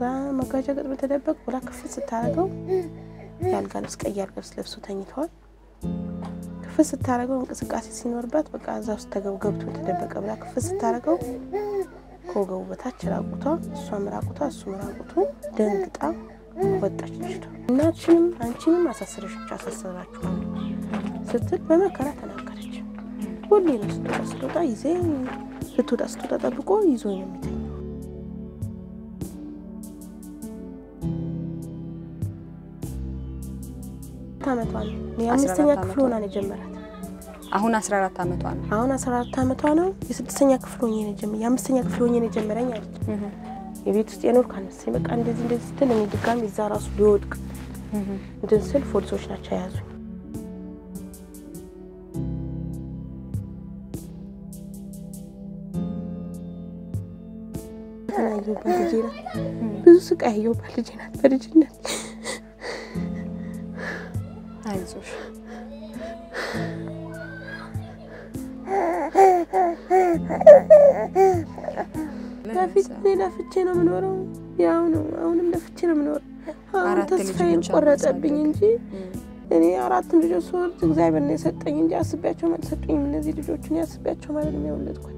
መጋጃ ገጥሞ ተደበቅ ብላ ክፍት ስታደርገው የአልጋ ልብስ ቀይ አልጋ ልብስ ለብሶ ተኝተዋል። ክፍት ስታደርገው እንቅስቃሴ ሲኖርባት በቃ እዛ ውስጥ ተገብ ገብቶ ተደበቀ ብላ ክፍት ስታደርገው ከወገቡ በታች ራቁቷ፣ እሷም ራቁቷ፣ እሱም ራቁቱ ደንግጣ ወጣች ልጅቷ። እናችንም አንቺንም አሳስረሽ አሳስራችኋል ስትል በመከራ ተናገረች። ሁሌ ነው ስትወጣ ስትወጣ ይዜ ስትወጣ ስትወጣ ጠብቆ ይዞ ነው የሚተኝ አመቷ ነው። የአምስተኛ ክፍል ሆና ነው የጀመራት። አሁን 14 ዓመቷ ነው። አሁን 14 አመቷ ነው። የስድስተኛ ክፍል ሆኜ ነው የጀመ የአምስተኛ ክፍል ሆኜ ነው የጀመረኝ አለች። የቤት ውስጥ የኖርኩ አልመሰለኝ። በቃ እንደዚህ እንደዚህ ስትል እኔ ድጋሚ እዛ ራሱ ሊወድቅ እንትን ስል ፖሊሶች ናቸው የያዙኝ። ያየሁባት ልጄ ናት። ብዙ ስቃይ ያየሁባት ልጄ ናት በልጅነት አይዞሽ በፊት እኔ ለፍቼ ነው የምኖረው። ያው ነው አሁንም ለፍቼ ነው የምኖረው። አሁን አራት ተስፋዬን ልጆች ቆረጠብኝ አማሳደግ። እንጂ እኔ አራቱም ልጆች ስወልድ እግዚአብሔር ነው የሰጠኝ እንጂ አስቤያቸውም አልሰጡኝም። እነዚህ ልጆችን ያስቤያቸው ማለት ነው የወለድኳቸው።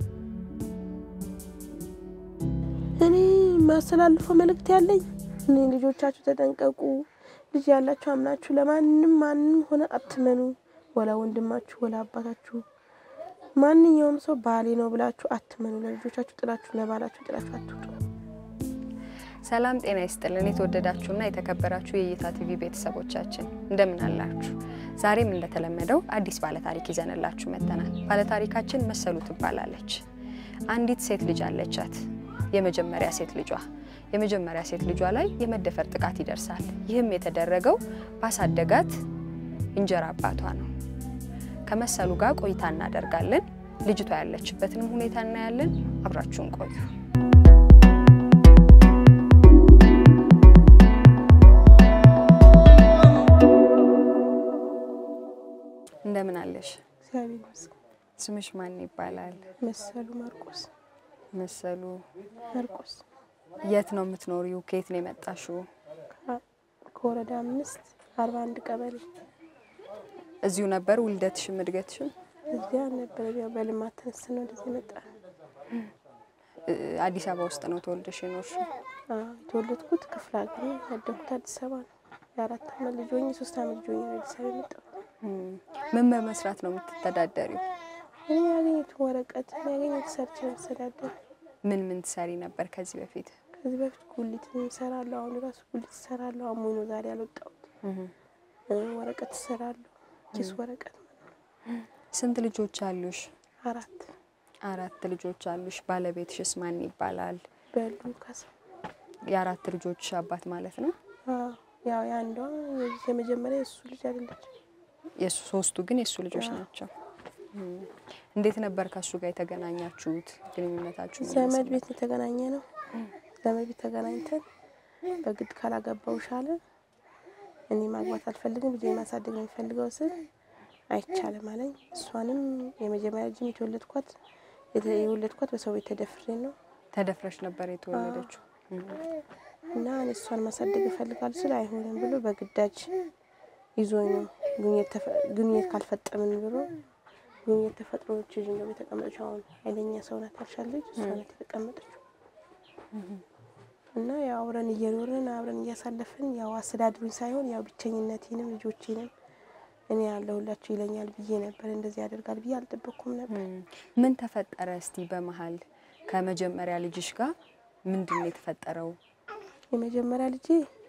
እኔ የማስተላልፈው መልእክት ያለኝ እኔ ልጆቻችሁ ተጠንቀቁ። ልጅ ያላችሁ አምናችሁ ለማንም ማንም ሆነ አትመኑ። ወላ ወንድማችሁ ወላ አባታችሁ ማንኛውም ሰው ባሌ ነው ብላችሁ አትመኑ። ለልጆቻችሁ ጥላችሁ ለባላችሁ ጥላችሁ አትውጡ። ሰላም ጤና ይስጥልን። የተወደዳችሁና የተከበራችሁ የእይታ ቲቪ ቤተሰቦቻችን እንደምን አላችሁ? ዛሬም እንደተለመደው አዲስ ባለታሪክ ይዘንላችሁ መጥተናል። ባለታሪካችን መሰሉ ትባላለች። አንዲት ሴት ልጅ አለቻት። የመጀመሪያ ሴት ልጇ የመጀመሪያ ሴት ልጇ ላይ የመደፈር ጥቃት ይደርሳል። ይህም የተደረገው ባሳደጋት እንጀራ አባቷ ነው። ከመሰሉ ጋር ቆይታ እናደርጋለን። ልጅቷ ያለችበትንም ሁኔታ እናያለን። አብራችሁን ቆዩ። እንደምን አለሽ? እግዚአብሔር ይመስገን። ስምሽ ማን ይባላል? መሰሉ ማርቆስ መሰሉ። ማርቆስ የት ነው የምትኖሪው? ከየት ነው የመጣሽው? ከ- ከወረዳ አምስት አርባ አንድ ቀበሌ እዚሁ ነበር ውልደትሽም እድገትሽም? እዚያ ነበረ። ያው በልማት ተነስተን ወደዚህ መጣ። እ፣ አዲስ አበባ ውስጥ ነው ተወልደሽ የኖርሽው? የተወለድኩት ክፍለ ሀገር ነው። ያደግኩት አዲስ አበባ ነው። የአራት አመት ልጅ ሆኜ ሶስት አመት ልጅ ሆኜ ነው አዲስ አበባ የመጣሁት። እም፣ ምን በመስራት ነው የምትተዳደሪው? እኔ ያገኘሁት ወረቀት ያገኘሁት ሰርች ነው የምተዳደር። ምን ምን ትሰሪ ነበር ከዚህ በፊት? ከዚህ በፊት ጉሊት እሰራለሁ። አሁን ራሱ ጉሊት እሰራለሁ። አሞኝ ነው ዛሬ ያልወጣሁት። እም፣ እ፣ ወረቀት እሰራለሁ። ኪስ ወረቀት ስንት ልጆች አሉሽ? አራት አራት ልጆች አሉሽ። ባለቤትሽስ ማን ይባላል? በሉ ካሳ የአራት ልጆች አባት ማለት ነው። አዎ፣ ያው የአንዷ የመጀመሪያ የእሱ ልጅ አይደለች። የሱ ሶስቱ ግን የሱ ልጆች አዎ። ናቸው። እም፣ እንዴት ነበር ከሱ ጋር የተገናኛችሁት? ግንኙነታችሁ ምን ዘመድ ይመስላል? ቤት የተገናኘ ነው። ዘመድ ቤት ተገናኝተን በግድ ካላገባውሽ አለ። እኔ ማግባት አልፈልግም ልጄ ማሳደግ ነው የሚፈልገው ስል አይቻልም አለኝ። እሷንም የመጀመሪያ ልጅም የተወለድኳት የተ- የወለድኳት በሰው ቤት ተደፍሬ ነው ተደፍረሽ ነበር የተወለደችው? እም፣ እና እኔ እሷን ማሳደግ እፈልጋለሁ ስል አይሆንም ብሎ በግዳጅ ይዞኝ ነው ግንኙነት ተፈ- ግንኙነት ካልፈጠምን ብሎ ግንኙነት ተፈጥሮ ልጅ ነው የተቀመጠችው። አሁን ኃይለኛ ሰው ናት ያልሻለች እሷ ናት የተቀመጠችው። እና ያው አብረን እየኖርን አብረን እያሳለፍን ያው አስተዳድሩኝ ሳይሆን ያው ብቸኝነቴንም ልጆቼንም እኔ ያለሁላችሁ ይለኛል ብዬ ነበር። እንደዚህ ያደርጋል ብዬ አልጠበቅኩም ነበር። እም፣ ምን ተፈጠረ? እስቲ በመሀል ከመጀመሪያ ልጅሽ ጋር ምንድን ነው የተፈጠረው? የመጀመሪያ ልጄ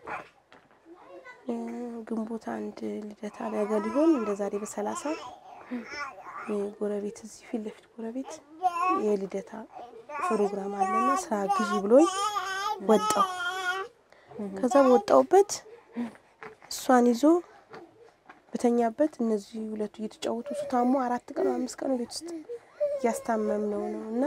እ፣ ግንቦት አንድ ልደታ ነገ ሊሆን እንደ ዛሬ በሰላሳ የጎረቤት እዚህ ፊት ለፊት ጎረቤት የልደታ ፕሮግራም አለና ስራ ግዢ ብሎኝ ወጣው። ከዛ በወጣውበት እሷን ይዞ በተኛበት እነዚህ ሁለቱ እየተጫወቱ እሱ ታሞ አራት ቀን ወይ አምስት ቀን ቤት ውስጥ እያስታመም ነው ነው እና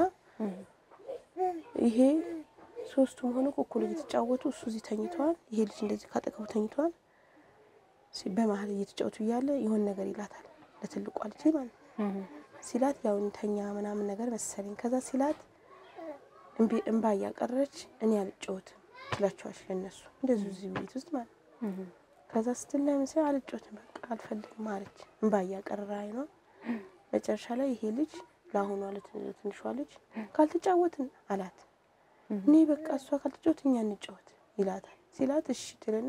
ይሄ ሶስቱም ሆኖ እኩል እየተጫወቱ እሱ እዚህ ተኝተዋል። ይሄ ልጅ እንደዚህ ካጠገቡ ተኝተዋል። ሲ- በመሀል እየተጫወቱ እያለ የሆነ ነገር ይላታል ለትልቋ ልጅ ማለት ነው። ሲላት ያው እንተኛ ምናምን ነገር መሰለኝ። ከዛ ሲላት እምቢ- እምባ እያቀረች እኔ አልጫወትም ትላቸዋለች ለእነሱ እንደዚሁ እዚህ ቤት ውስጥ ማለት ነው። ከዛ ስትል ለምን ሲል አልጮትም በቃ አልፈልግም አለች። እንባ እያቀረረ አይኗ መጨረሻ ላይ ይሄ ልጅ ለአሁኗ ለትንሿ ልጅ ካልተጫወትን አላት። እኔ በቃ እሷ ካልተጫወት እኛ እንጫወት ይላታል። ሲላት እሺ ትልና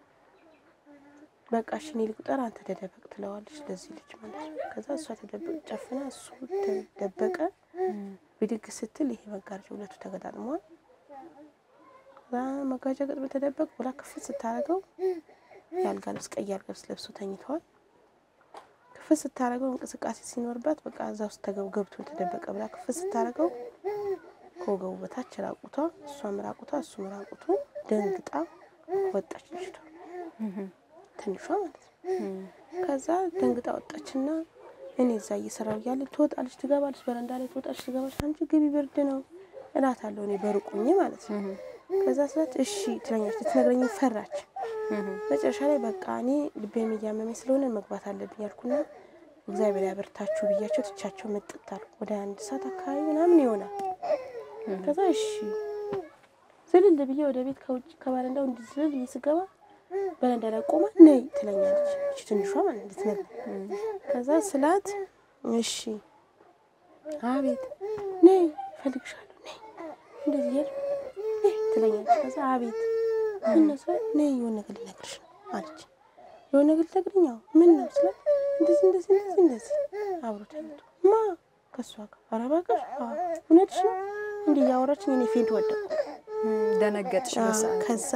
በቃ እሺ እኔ ልቁጠር አንተ ተደበቅ ትለዋለች ለዚህ ልጅ ማለት ነው። ከዛ እሷ ተደበቅ ጨፍና እሱ ተደበቀ። ብድግ ስትል ይሄ መጋረጃ ሁለቱ ተገጣጥመዋል። ከዛ መጋረጃ ገጥሞ ተደበቅ ብላ ክፍት ስታደርገው የአልጋ ልብስ ቀይ አልጋ ልብስ ለብሶ ተኝተዋል። ክፍት ስታደርገው እንቅስቃሴ ሲኖርባት በቃ እዛ ውስጥ ተገብ ገብቶ ተደበቀ ብላ ክፍት ስታደርገው ከወገቡ በታች ራቁቷ፣ እሷም ራቁቷ፣ እሱም ራቁቱ ደንግጣ ወጣች ልጅቷ ትንሿ ማለት ነው። ከዛ ደንግጣ ወጣችና እኔ እዛ እየሰራው እያለ ትወጣለች፣ ትገባለች፣ በረንዳ ላይ ትወጣለች፣ ትገባለች። አንቺ ግቢ ብርድ ነው እላታለሁ እኔ በሩቁኝ ማለት ነው። ከዛ ስላት እሺ ትለኛለች። ልትነግረኝ ፈራች። መጨረሻ ላይ በቃ እኔ ልቤም እያመመኝ ስለሆነ መግባት አለብኝ ያልኩና እግዚአብሔር ያበርታችሁ ብያቸው ትቻቸው መጥጥ አልኩ። ወደ አንድ ሰዓት አካባቢ ምናምን ይሆናል። ከዛ እሺ ዝልል ብዬ ወደ ቤት ከውጭ ከባረንዳው እንዲህ ዝልል ብዬ ስገባ በረንዳ ላይ ቆማ ነይ ትለኛለች። እቺ ትንሿ ማለት እንድትነግረኝ ከዛ ስላት እሺ አቤት ነይ እፈልግሻለሁ ነይ እንደዚህ እያልኩ ነይ ትለኛለች። ከዛ አቤት እነሱ ነይ የሆነ ነገር ልነግርሽ ነው አለች። የሆነ ነገር ልነግርኝ? አዎ ምን ነው ስላት እንደዚህ እንደዚህ እንደዚህ እንደዚህ አብሮ ተኝቶ ማ ከእሷ ጋር ኧረ እባክሽ አዎ እውነትሽ ነው እንዲህ እያወራችኝ እኔ ፌንት ወደቅኩ። ደነገጥሽ በሰዓቱ? ከዛ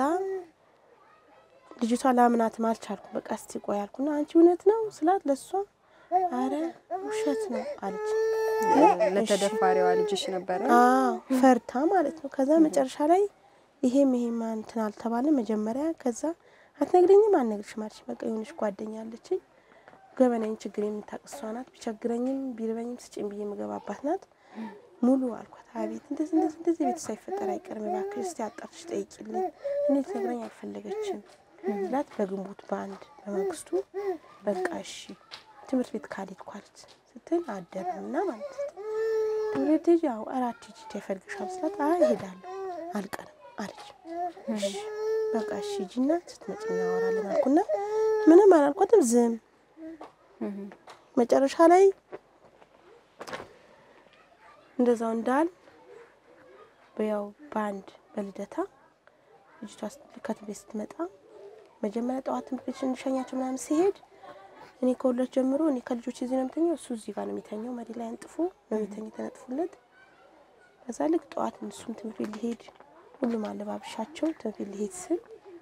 ልጅቷ ላምናትም አልቻልኩም። በቃ እስቲ ቆይ አልኩና አንቺ እውነት ነው ስላት ለእሷ አረ ውሸት ነው አለች። ለተደፋሪዋ ልጅሽ ነበረ? አዎ ፈርታ ማለት ነው። ከዛ መጨረሻ ላይ ይሄም ይሄም እንትን አልተባለ መጀመሪያ። ከዛ አትነግረኝም አልነግርሽም አለች። በቃ የሆነች ጓደኛ አለችኝ ገበናኝ ችግር የምታውቅ እሷ ናት። ቢቸግረኝም ቢርበኝም ስጭኝ ብዬ የምገባባት ናት። ሙሉ አልኳት። አቤት እንደዚህ እንደዚህ እንደዚህ ቤት ሳይፈጠር አይቀርም እባክሽ እስቲ አጣርሽ ጠይቂልኝ። እኔ ልትነግረኝ አልፈለገችም ስላት በግንቦት በአንድ በማግስቱ በቃ እሺ ትምህርት ቤት ካልሄድኩ አለች ስትል አደርና ማለት ነው ትምህርት ቤት ያው አራት ሂጂ ይፈልግሻል ስላት አይ እሄዳለሁ አልቀርም አለች። እሺ በቃ እሺ ሂጂና ስትመጪ እናወራለን አልኩና ምንም አላልኳትም ዝም መጨረሻ ላይ እንደዛው እንዳል በያው በአንድ በልደታ ልጅቷ ከትምህርት ቤት ስትመጣ መጀመሪያ ጠዋት ትምህርት ቤት እንሸኛቸው ምናምን ሲሄድ እኔ ከሁለት ጀምሮ እኔ ከልጆች እዚህ ነው የምተኛው፣ እሱ እዚህ ጋር ነው የሚተኛው። መሬት ላይ አንጥፎ ነው የሚተኛው ተነጥፎለት። ከዛ ልክ ጠዋት እሱም ትምህርት ቤት ሊሄድ ሁሉም አለባብሻቸው ትምህርት ቤት ሊሄድ ስል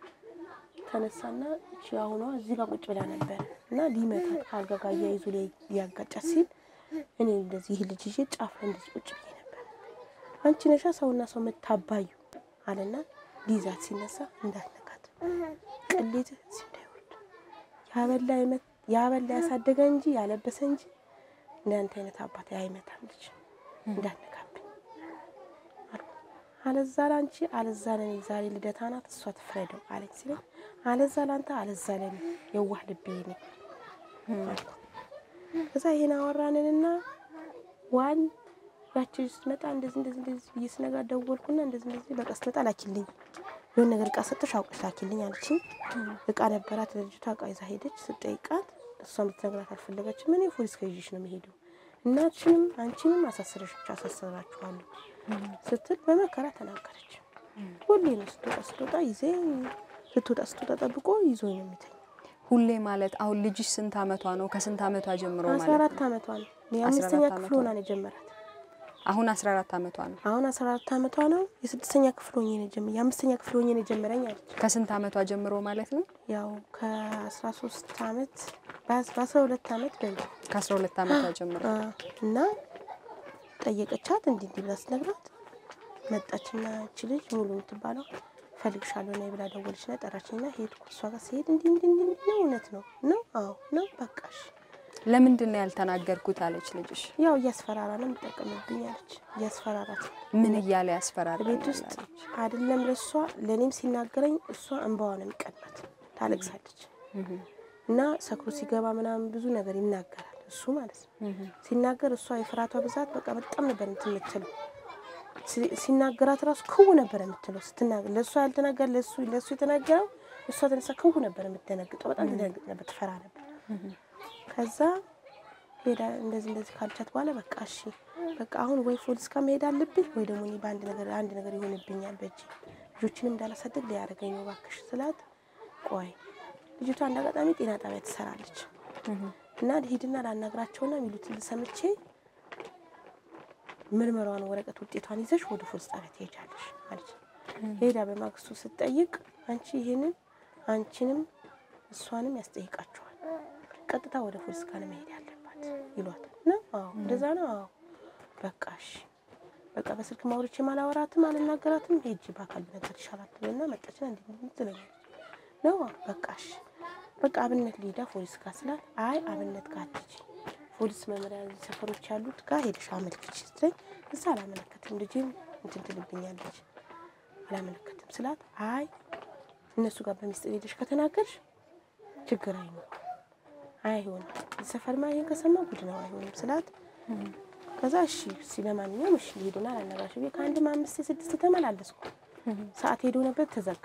ተነሳና እቺ አሁኗ እዚህ ጋር ቁጭ ብላ ነበር እና ሊመታት ከአልጋ ጋር እያይዙ ሊያጋጫት ሲል እኔ እንደዚህ ይህ ልጅ ይዤ ጫፍ ላይ እንደዚህ ቁጭ ብዬ ነበር። አንቺ ነሻ ሰውና ሰው መታባዩ አለና ሊይዛት ሲነሳ እንዳትነካት ቅሌት እዚህ እንዳይወርድ ያበላ ያበላ ያሳደገ እንጂ ያለበሰ እንጂ እንዳንተ አይነት አባት አይመታም ልጅ እንዳትነካብኝ አልኩ። አለዛ ላንቺ አለዛ ለኔ ዛሬ ልደታ ናት እሷ ትፍረደው አለች ሲለኝ አለዛ ላንተ አለዛ ለኔ የዋህ ልቤ ነኝ አልኩ። ከዛ ይሄን አወራንንና ዋን ያቺ ስትመጣ እንደዚህ እንደዚህ እንደዚህ ብዬ ስነጋ ደወልኩና እንደዚህ እንደዚህ በቃ ስትመጣ ላኪልኝ የሆነ ነገር እቃ ሰጥተሽ አውቀሽ ላኪልኝ አለችኝ። እቃ ነበራት ለልጅቷ እቃ ይዛ ሄደች። ስጠይቃት እሷን ብትነግራት አልፈለገችም። እኔ ፖሊስ ከይዤሽ ነው የሚሄደው እናትሽንም አንቺንም አሳስረሽ አሳስራችኋለሁ ስትል በመከራ ተናገረች። ሁሌ ነው ስትወጣ ስትወጣ ይዜ ስትወጣ ስትወጣ ጠብቆ ይዞ ነው የሚተኝ። ሁሌ ማለት አሁን ልጅሽ ስንት አመቷ ነው? ከስንት አመቷ ጀምሮ አስራ ማለት አራት ነው? አመቷ ነው። የአምስተኛ 14 ክፍል ዓመቷ ሆና ነው የጀመራት። አሁን 14 አመቷ ነው። አሁን አስራ አራት አመቷ ነው። የስድስተኛ ክፍል ሆኜ ነው የጀመ የአምስተኛ ክፍል ሆኜ ነው የጀመረኝ አለች። ከስንት አመቷ ጀምሮ ማለት ነው? ያው ከአስራ ሶስት አመት በአስራ ሁለት አመት በል ከ12 አመቷ ጀምሮ እና ጠየቀቻት። እንዲህ እንዲህ ብላ ስትነግራት መጣችና እች ልጅ ሙሉ የምትባለው እፈልግሻለሁ ነይ ብላ ደወለችና ጠራችኝና ሄድኩ። እሷ ጋር ስሄድ እንዲህ እንዲህ እንዲህ እንዲህ ነው እውነት ነው ነው አዎ ነው በቃሽ። ለምንድን ነው ያልተናገርኩት አለች ልጅሽ። ያው እያስፈራራ ነው የምጠቀምብኝ አለች። እያስፈራራት ነው ምን እያለ ያስፈራል? ቤት ውስጥ አይደለም ለእሷ ለእኔም ሲናገረኝ እሷ እንባዋ ነው የሚቀናት፣ ታለቅሳለች እና ሰክሮ ሲገባ ምናምን ብዙ ነገር ይናገራል እሱ ማለት ነው። ሲናገር እሷ የፍርሃቷ ብዛት በቃ በጣም ነበር እንትን የምትለው ሲ- ሲናገራት ራሱ ክው ነበር የምትለው ስትናገር ለእሷ ያልተናገር ለእሱ ለእሱ የተናገረው እሷ ተነሳ ክው ነበር የምትደነግጠው። በጣም ትደነግጥ ነበር፣ ትፈራ ነበር። ከዛ ሄዳ እንደዚህ እንደዚህ ካልቻት በኋላ በቃ እሺ በቃ አሁን ወይ ፖሊስ ጋር መሄድ አለብኝ ወይ ደግሞ እኔ በአንድ ነገር አንድ ነገር ይሆንብኛል በእጅ ልጆችንም እንዳላሳድግ ሊያደርገኝ ነው እባክሽ ስላት፣ ቆይ ልጅቷ እንደ አጋጣሚ ጤና ጣቢያ ትሰራለች እና ሂድና ላናግራቸውና የሚሉትን ሰምቼ ምርመራዋን ወረቀት ውጤቷን ይዘሽ ወደ ፖሊስ ጣቢያ ትሄጃለሽ አለች። ሄዳ በማግስቱ ስትጠይቅ አንቺ ይሄንን አንቺንም እሷንም ያስጠይቃቸዋል፣ ቀጥታ ወደ ፖሊስ ጋር ነው መሄድ ያለባት ይሏታል። ነው አዎ፣ እንደዛ ነው። አዎ በቃ እሺ፣ በቃ በስልክ ማውረቼ ማላወራትም አልናገራትም፣ ሄጂ በአካል ነገር ይሻላል ትልና መጣችና እንዲህ እንዲህ ትለኛለች። ነው አዎ፣ በቃ እሺ፣ በቃ አብነት ሊሄዳ ፖሊስ ጋር ስላት፣ አይ አብነት ጋር አትሄጂ ፖሊስ መምሪያ ሰፈሮች ያሉት ጋር ሄደሽ አመልክች ስትለኝ እዛ አላመለከትም ልጅም እንትን ትልብኛለች አላመለከትም ስላት አይ እነሱ ጋር በሚስጥር ሄደሽ ከተናገርሽ ችግር አይኖርም አይሆንም ሰፈርማ ይሄን ከሰማ ጉድ ነው አይሆንም ስላት ከዛ እሺ እሺ ለማንኛውም እሺ ሄዱና አላናግራሽ ብዬ ከአንድም አምስት ስድስት ተመላለስኩ ሰዓት ሄዶ ነበር ተዘጋ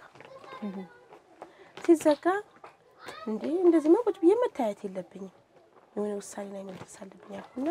ሲዘጋ እንዴ እንደዚህማ ቁጭ ብዬ መታየት የለብኝም የሆነ ውሳኔ ላይ መድረስ አለብኝ ያልኩና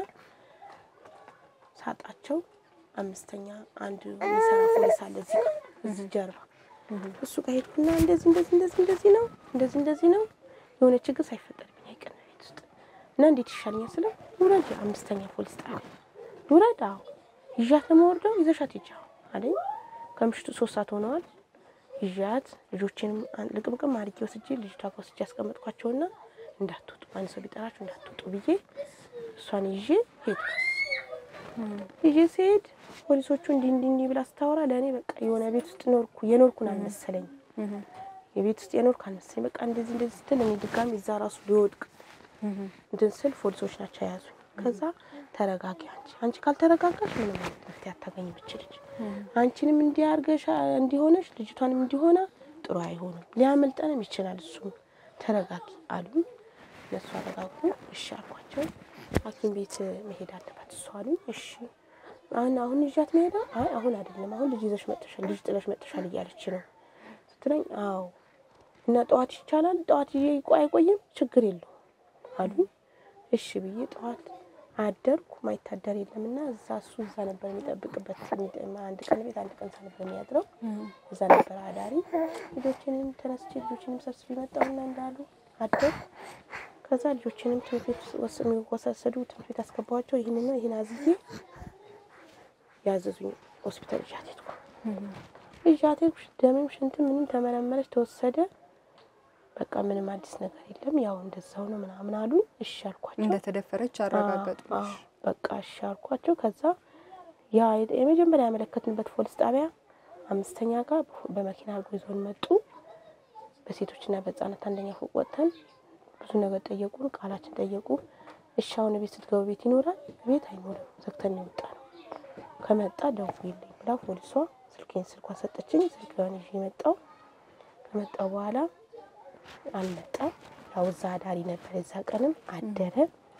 ሳጣቸው አምስተኛ አንድ የሚሰራ ፖሊስ አለ እዚህ ጋር እዚህ ጀርባ እሱ ጋር ሄድኩና እንደዚህ እንደዚህ እንደዚህ እንደዚህ ነው እንደዚህ እንደዚህ ነው የሆነ ችግር ሳይፈጠርብኝ አይቀርም ቤት ውስጥ እና እንዴት ይሻለኛል ስለው ውረድ አምስተኛ ፖሊስ ጣቢያ ውረድ አዎ ይዣት ለመወርደው ይዘሻት ሂጂ አዎ አለኝ ከምሽቱ ሶስት ሰዓት ሆነዋል ይዣት ልጆችንም አን- ልቅምቅም አድርጌ ወስጄ ልጅቷ ጋር ወስጄ ያስቀመጥኳቸውና እንዳትወጡ አንድ ሰው ቢጠራችሁ እንዳትወጡ ብዬ እሷን ይዤ ሄድኩ። ይዤ ስሄድ ፖሊሶቹ እንዲህ እንዲህ እንዲህ ብላ ስታወራ ለእኔ በቃ የሆነ ቤት ውስጥ ኖርኩ የኖርኩን አልመሰለኝ። የቤት ውስጥ የኖርኩ አልመሰለኝ። በቃ እንደዚህ እንደዚህ ስትል እኔ ድጋሚ እዛ ራሱ ሊወድቅ እንትን ስል ፖሊሶች ናቸው የያዙኝ። ከዛ ተረጋጊ አንቺ አንቺ ካልተረጋጋሽ ምንም አይነት መፍትሄ አታገኝም ይችልች አንቺንም እንዲያርገሽ እንዲሆነሽ ልጅቷንም እንዲሆና ጥሩ አይሆንም፣ ሊያመልጠንም ይችላል። እሱም ተረጋጊ አሉ። እነሱ አረጋጉ። እሺ አልኳቸው። ሐኪም ቤት መሄድ አለባት እሷ አሉኝ። እሺ አሁን አሁን ይዣት መሄዳ? አይ አሁን አይደለም፣ አሁን ልጅ ይዘሽ መጥተሻል፣ ልጅ ጥለሽ መጥተሻል እያለች ነው ስትለኝ፣ አዎ እና ጠዋት ይቻላል፣ ጠዋት ይዤ ይቆይ አይቆይም፣ ችግር የለውም አሉኝ። እሺ ብዬ ጠዋት አደርኩ። ማይታደር የለምና እዛ እሱ እዛ ነበር የሚጠብቅበት። አንድ ቀን ቤት አንድ ቀን እዛ ነበር የሚያድረው። እዛ ነበር አዳሪ። ልጆችንም ተነስቼ ልጆችንም ሰብስቤ መጣሁና እንዳሉ አደርኩ። ከዛ ልጆችንም ትምህርት ቤት ወስ- የሚወሰዱ ትምህርት ቤት አስገባኋቸው። ይህንን ነው ይህን አዝዬ ያዘዙኝ ሆስፒታል ይዣት ሄድኩ። ይዣት ሄድኩ። ደምም ሽንትም ምንም ተመረመረች፣ ተወሰደ። በቃ ምንም አዲስ ነገር የለም፣ ያው እንደዛው ነው ምናምን አሉኝ። እሺ አልኳቸው። እንደተደፈረች አረጋገጡ። አዎ፣ አዎ፣ በቃ እሺ አልኳቸው። ከዛ ያ የ- የመጀመሪያ ያመለከትንበት ፖሊስ ጣቢያ አምስተኛ ጋር በመኪና አድርጎ ይዞን መጡ። በሴቶችና በሕፃናት አንደኛ ፎቅ ወጥተን ብዙ ነገር ጠየቁን፣ ቃላችን ጠየቁ። እሺ አሁን ቤት ስትገቡ ቤት ይኖራል? ቤት አይኖርም፣ ዘግተን ነው የወጣ ነው። ከመጣ ደውዪልኝ ብላ ፖሊሷ ስልኬን ስልኳን ሰጠችኝ። ስልኳን ይዤ መጣሁ። ከመጣሁ በኋላ አልመጣም። ያው እዛ አዳሪ ነበር። የዛ ቀንም አደረ።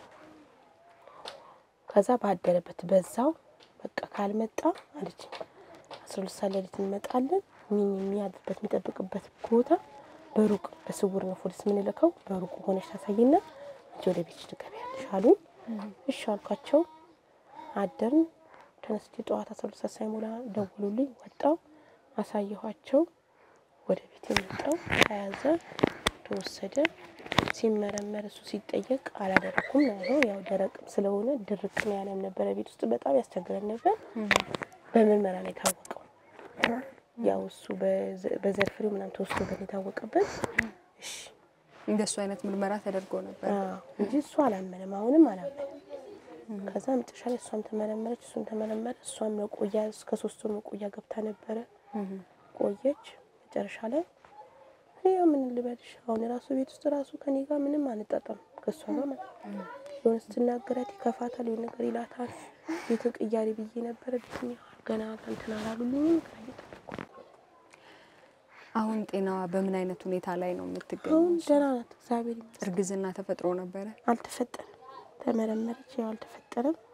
ከዛ ባደረበት በዛው በቃ ካልመጣ አለች አስራ ሁለት ሰዓት ሌሊት እንመጣለን። ሚን የሚያድርበት የሚጠብቅበት ቦታ በሩቅ በስውር ነው ፖሊስ የምንልከው። በሩቅ ሆነች ታሳይና አንቺ ወደ ቤትሽ ትገቢያለሽ አሉኝ። እሺ አልኳቸው። አደርን። ተነስቼ ጠዋት አስራ ሁለት ሰዓት ሳይሞላ ደወሉልኝ። ወጣው አሳየኋቸው። ወደ ቤት የመጣው ተያዘ፣ ተወሰደ። ሲመረመር እሱ ሲጠየቅ አላደረኩም ነው ያለው። ያው ደረቅም ስለሆነ ድርቅም ያለም ነበረ። ቤት ውስጥ በጣም ያስቸግረን ነበር። በምርመራ ላይ የታወቀው ያው እሱ በዘ- በዘር ፍሬው ምናምን ተወስዶበት የታወቀበት እሺ እንደሱ አይነት ምርመራ ተደርጎ ነበር። አዎ እንጂ እሱ አላመነም፣ አሁንም አላመነም። ከዛ መጨረሻ ላይ እሷም ተመረመረች፣ እሱም ተመረመረ። እሷም መቆያ እስከ ሶስት ወር መቆያ ገብታ ነበረ። ቆየች። መጨረሻ ላይ ያው ምን ልበልሽ፣ አሁን ራሱ ቤት ውስጥ ራሱ ከኔ ጋር ምንም አንጣጣም ከእሷ ጋር ማለት ነው። የሆነ ስትናገራት ይከፋታል፣ የሆነ ነገር ይላታል። ቤትን ቅያሬ ብዬ ነበረ ቤትኛ ገና እንትን አላሉልኝም። ግራ እየጠበቅኩ ነው። አሁን ጤናዋ በምን አይነት ሁኔታ ላይ ነው የምትገኘው? አሁን ደህና ናት፣ እግዚአብሔር ይመስገን። እርግዝና ተፈጥሮ ነበረ? አልተፈጠረም። ተመረመረች፣ ያው አልተፈጠረም።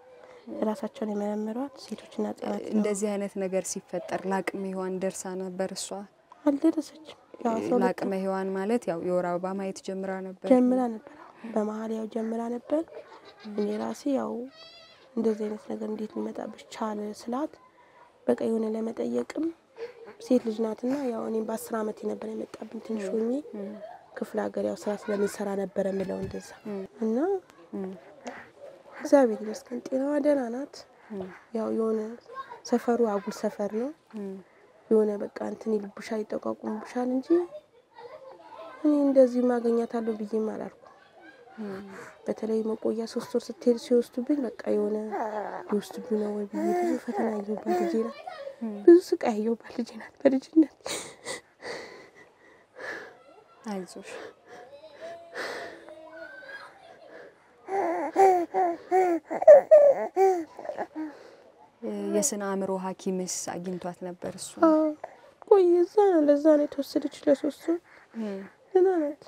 ራሳቸውን የመረመሯት ሴቶችና ህጻናት ነው። እንደዚህ አይነት ነገር ሲፈጠር ለአቅመ ሔዋን ደርሳ ነበር እሷ? አልደረሰችም። ያው አስራ ሁለት ለአቅመ ሔዋን ማለት ያው የወር አበባ ማየት ጀምራ ነበር። ጀምራ ነበር። አዎ፣ በመሀል ያው ጀምራ ነበር። እኔ ራሴ ያው እንደዚህ አይነት ነገር እንዴት ሊመጣብሽ ቻለ ስላት በቃ የሆነ ለመጠየቅም ሴት ልጅ ናትና ያው እኔም በአስር አመት ነበር የመጣብኝ ትንሽ ሆኜ ክፍለ ሀገር ያው ስራ ስለምንሰራ ነበረ ምለው እንደዛ እና እግዚአብሔር ይመስገን ጤናዋ ደህና ናት። ያው የሆነ ሰፈሩ አጉል ሰፈር ነው። የሆነ በቃ እንትን ይልብሻል፣ ይጠቋቁምብሻል እንጂ እኔ እንደዚህ ማገኛታለሁ ብዬም አላልኩም። በተለይ መቆያ ሶስት ወር ስትሄድ ሲወስዱብኝ በቃ የሆነ ሊወስዱብኝ ነው ወይ ብዬ ብዙ ፈተና ያየሁባት ልጄ ናት። ብዙ ስቃይ ያየሁባት ልጄ ናት በልጅነት አይዞሽ የስነ አእምሮ ሐኪምስ አግኝቷት ነበር እሱ? ቆይ እዛ ነው ለዛ ነው የተወሰደች ለሶስት ወር ደህና ናት።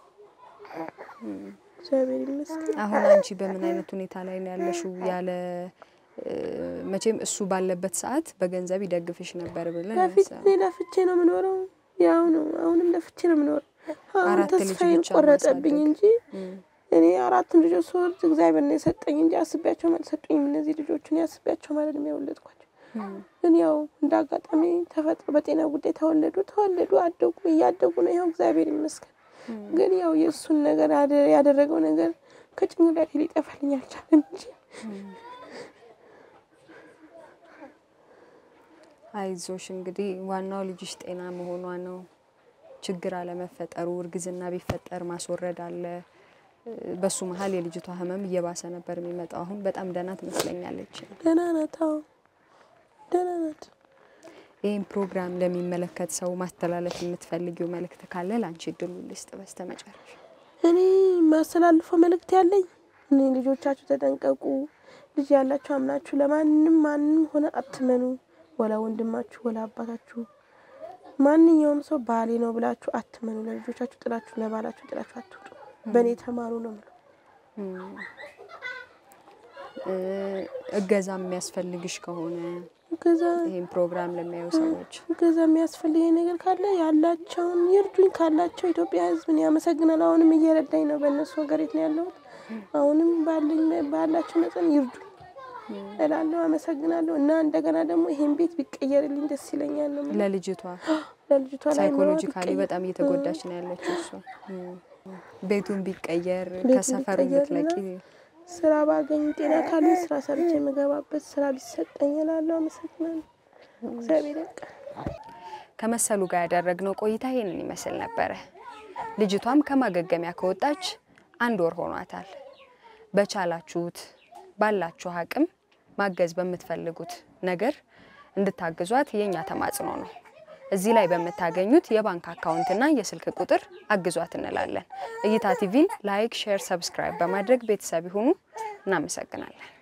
እግዚአብሔር ይመስገን። አሁን አንቺ በምን አይነት ሁኔታ ላይ ነው ያለሽው? ያለ እ፣ መቼም እሱ ባለበት ሰዓት በገንዘብ ይደግፍሽ ነበር ብለን ለፊት ያሰብን። እኔ ለፍቼ ነው የምኖረው። ያው ነው አሁንም ለፍቼ ነው የምኖረው። አሁን አራት ልጅ ተስፋዬን ብቻ ቆረጠብኝ ማሳደግ። እንጂ እኔ አራቱን ልጆች ስወልድ እግዚአብሔር ነው የሰጠኝ እንጂ አስቤያቸውም አልሰጡኝም። እነዚህ ልጆችን ያስቤያቸው ማለት ነው የወለድኳቸው። ግን ያው እንደ አጋጣሚ ተፈጥሮ በጤና ጉዳይ ተወለዱ ተወለዱ አደጉ እያደጉ ነው። ይኸው እግዚአብሔር ይመስገን። ግን ያው የእሱን ነገር ያደ- ያደረገው ነገር ከጭንቅላቴ ሊጠፋልኝ አልቻለም እንጂ አይዞሽ እንግዲህ ዋናው ልጅሽ ጤና መሆኗ ነው። ችግር አለመፈጠሩ፣ እርግዝና ቢፈጠር ማስወረድ አለ። እ፣ በሱ መሀል የልጅቷ ህመም እየባሰ ነበር የሚመጣው። አሁን በጣም ደህና ትመስለኛለች። ደህና ናት። አዎ ደህና ናት። ይህን ፕሮግራም ለሚመለከት ሰው ማስተላለፍ የምትፈልጊው መልእክት ካለ ለአንቺ እድሉ ልስጥ። በስተ መጨረሻ እኔ የማስተላልፈው መልእክት ያለኝ እኔ ልጆቻችሁ ተጠንቀቁ። ልጅ ያላችሁ አምናችሁ ለማንም ማንም ሆነ አትመኑ። ወላ ወንድማችሁ ወላ አባታችሁ ማንኛውም ሰው ባሌ ነው ብላችሁ አትመኑ። ለልጆቻችሁ ጥላችሁ ለባላችሁ ጥላችሁ አትውጡ። በእኔ ተማሩ ነው የምለው። እ፣ እገዛ የሚያስፈልግሽ ከሆነ እገዛ ይህን ፕሮግራም ለሚያዩ ሰዎች እገዛ የሚያስፈልገኝ ነገር ካለ ያላቸውን ይርዱኝ። ካላቸው ኢትዮጵያ ሕዝብን ያመሰግናል። አሁንም እየረዳኝ ነው። በእነሱ ሀገሬት ነው ያለሁት። አሁንም ባለኝ ባላቸው መጠን ይርዱኝ እላለሁ። አመሰግናለሁ። እና እንደገና ደግሞ ይሄን ቤት ቢቀየርልኝ ደስ ይለኛል ነው የምለው። ለልጅቷ ለልጅቷ ላይ ሳይኮሎጂካሊ በጣም እየተጎዳች ነው ያለችው እሷ። እም፣ ቤቱን ቢቀየር ቤቱን ከሰፈሩ ቢቀየርና ብትለቂ ስራ ባገኝ ጤና ካለ ስራ ሰርቼ የምገባበት ስራ ቢሰጠኝ እላለሁ። አመሰግናለሁ። እግዚአብሔር ያውቃል። ከመሰሉ ጋር ያደረግነው ቆይታ ይህንን ይመስል ነበረ። ልጅቷም ከማገገሚያ ከወጣች አንድ ወር ሆኗታል። በቻላችሁት ባላችሁ አቅም ማገዝ በምትፈልጉት ነገር እንድታግዟት የእኛ ተማጽኖ ነው። እዚህ ላይ በምታገኙት የባንክ አካውንትና የስልክ ቁጥር አግዟት እንላለን። እይታ ቲቪን ላይክ፣ ሼር፣ ሰብስክራይብ በማድረግ ቤተሰብ ይሁኑ። እናመሰግናለን።